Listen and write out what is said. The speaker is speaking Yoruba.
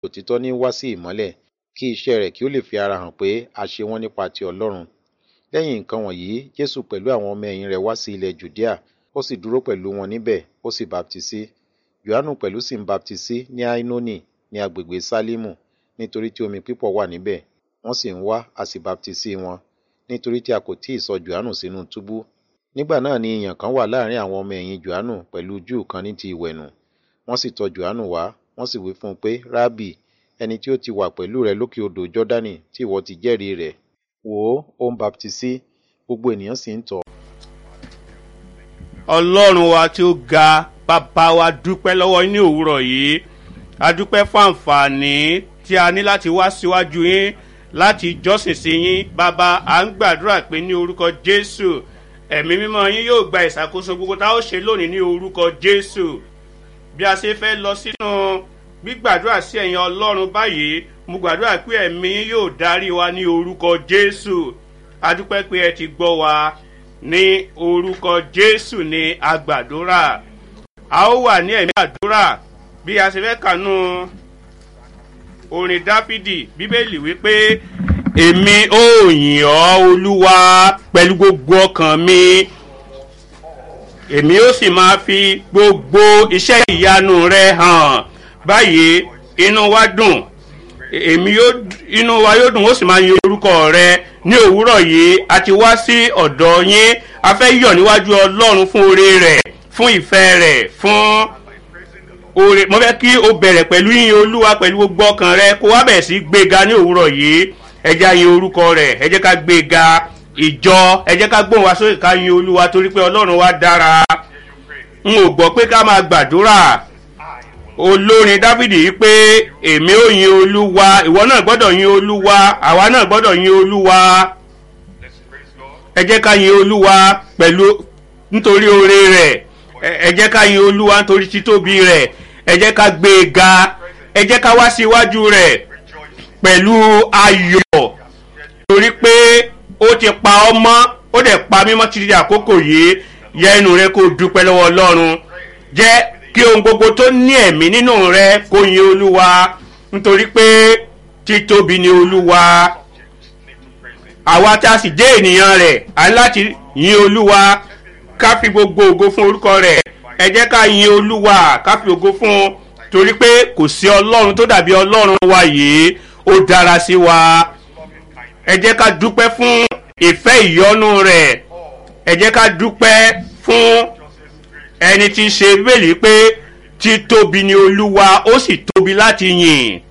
òtítọ́ ní wá sí ìmọ́lẹ̀ kí iṣẹ́ rẹ̀ kí ó lè fi ara hàn pé a ṣe wọ́n nípa ti ọlọ́run lẹ́yìn nǹkan wọ̀nyí jésù pẹ̀lú àwọn ọmọ ẹ̀yìn rẹ̀ wá sí ilẹ̀ jùdíà ó sì dúró pẹ̀lú wọn níbẹ̀ ó sì baptisí johannu pẹ̀lú sì ń baptisí ní ainoni ní agbègbè sálímù nítorí tí omi pípọ̀ wà níbẹ̀ wọ́n sì ń wá a sì baptisí wọn nítorí tí a kò tíì sọ johannu sínú túbú nígbà náà ni ìyàn kan wà láàrin àwọn ọmọ ẹ̀yìn johannu pẹ̀lú júù kan ní ti ìwẹ̀nù wọ́n sì tọ̀ johannu wá wọ́n sì wí fún un pé rábì ẹni tí ó ti wà pẹ̀lú rẹ lókè odò jọ́dánì tí ìwọ ti jẹ́rìí rẹ̀ wò ó ó ń baptisí gbogbo ènìyàn sì ń tọ̀ ọlọ́run wa tí ó ga bàbá wa dúpẹ́ lọ́wọ́ yín ní òwúrọ̀ yìí a dúpẹ́ fún àǹfààní tí a ní láti wá síwájú yín láti jọ́sìn sí yín bàbá à ń gbàdúrà pé ní orúkọ jésù ẹ̀mí mímọ́ yín yóò gba ìṣàkóso gbogbo tá a ó ṣe lónìí ní orúkọ jésù bí a ṣe fẹ́ lọ sínú gbígbàdúrà sí ẹ̀yin ọlọ́run báyìí mo gbàdúrà pé ẹ̀mí yóò darí wa ní orúkọ jésù a dúpẹ́ pé ẹ ti gbọ́ wa ní orúkọ jésù ní agbàdúrà a ó wà ní ẹ̀mí àdúrà bí a ṣe fẹ́ kànú orin dáfídì bíbélì wípé èmi ó yìn ọ́ olúwa pẹ̀lú gbogbo ọkàn mi èmi ó sì máa fi gbogbo iṣẹ́ ìyanu rẹ hàn báyìí inú wa dùn èmi yóò inú wa yóò dùn ó sì máa yin orúkọ rẹ ní òwúrọ̀ yìí a ti wá sí ọ̀dọ̀ yín a fẹ́ yọ̀ níwájú ọlọ́run fún oore rẹ̀ fún ìfẹ́ rẹ̀ fún oore mo fẹ́ kí o bẹ̀rẹ̀ pẹ̀lú yín olúwa pẹ̀lú gbogbo ọkàn rẹ kó wá bẹ̀rẹ̀ sí gbéga ní òwúrọ̀ yìí ẹ jẹ́ yin orúkọ rẹ̀ ẹ jẹ́ ká gbéga ìjọ ẹ jẹ́ ká gbóhùn wá sókè ká yin olúwa torí pé ọlọ́run wa dára n ò gbọ́ pé ká máa gbàdúrà olórin dávìdì yìí pé èmi ò yin olúwa ìwọ náà gbọ́dọ̀ yin olúwa àwa náà gbọ́dọ̀ yin olúwa ẹ jẹ́ ká yin olúwa pẹ̀lú nítorí oore rẹ̀ ẹ jẹ́ ká yin olúwa nítorí títóbi rẹ̀ ẹ jẹ́ ká gbé e ga ẹ jẹ́ ká wá sí iwájú rẹ̀ pẹ̀lú ayọ̀ torí pé ó ti pa ọ́ mọ́ ó dẹ̀ pa mímọ́ títí àkókò yìí yẹ inú rẹ kó dúpẹ́ lọ́wọ́ ọlọ́run jẹ́ kí ohun gbogbo tó ní ẹ̀mí nínú rẹ kó yin olúwa nítorí pé títóbi ni olúwa àwa tí a sì jẹ́ ènìyàn rẹ̀ à ń láti yin olúwa ká fi gbogbo ògo fún orúkọ rẹ̀ ẹ jẹ́ ká yin olúwa ká fi ògo fún un torí pé kò sí ọlọ́run tó dàbí ọlọ́run wa yìí ó dára sí wa ẹ jẹ́ ká dúpẹ́ fún ìfẹ́ ìyọ́nú rẹ̀ ẹ jẹ́ ká dúpẹ́ fún ẹni tí ń ṣe bíbélì pé títóbi ni olúwa ó sì tóbi láti yìn